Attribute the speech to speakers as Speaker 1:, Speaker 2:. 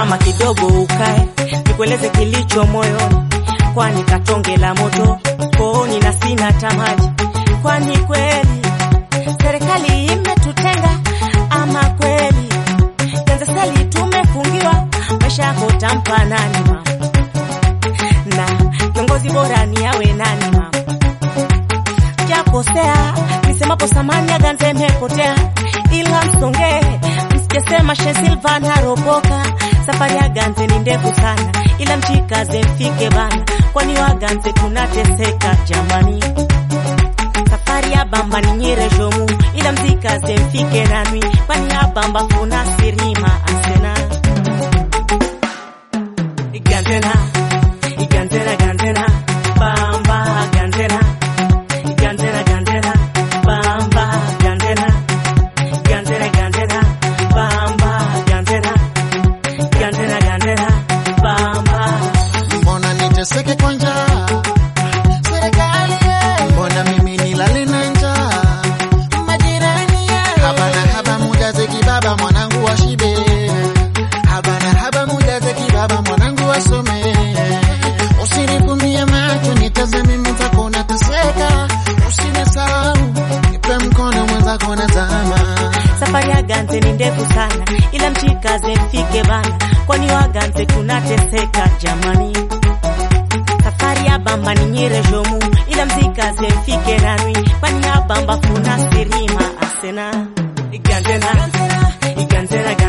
Speaker 1: simama kidogo ukae, nikueleze kilicho moyoni, kwani katonge la moto kooni na sina tamaji. Kwani kweli serikali imetutenga ama kweli Tanzania tumefungiwa? Maisha yako tampa nani mama? Na kiongozi bora ni awe nani mama? Jakosea nisemapo samani ya ganze imepotea, ila msongee msijesema she Silva naropoka. Safari ya ganze ni ndefu sana, ila mchikaze mfike bana, kwani waganze tunateseka jamani. Safari ya bamba ni nyire jomu, ila mzikaze mfike nanwi, kwani ya bamba kuna sirima asena Ganzena, ganzena, ganzena, bamba ganzena Ganzena, ganzena, bamba, ganzena. Ganzena, ganzena, bamba, ganzena. Ganzena, ganzena, bamba.
Speaker 2: Mbona niteseke kwa njaa? Serikali ye. Mbona mimi nilale na njaa? Majirani ye. Haba na haba muda zeki baba mwanangu washibe. Haba na haba muda zeki baba mwanangu wasome. Usinifumbie macho nitazame mwenzako nateseka. Usinisahau nipe mkono mwenzako nazama.
Speaker 1: Safari ya ganze ni ndefu sana, ila mchikaze mfike bana, kwani waganze tunateseka jamani. Safari ya bamba ni nyire jomu, ila mzikaze mfike nanwi, kwani ya bamba kuna sirima asena. Ganzena, ganzena, ganzena,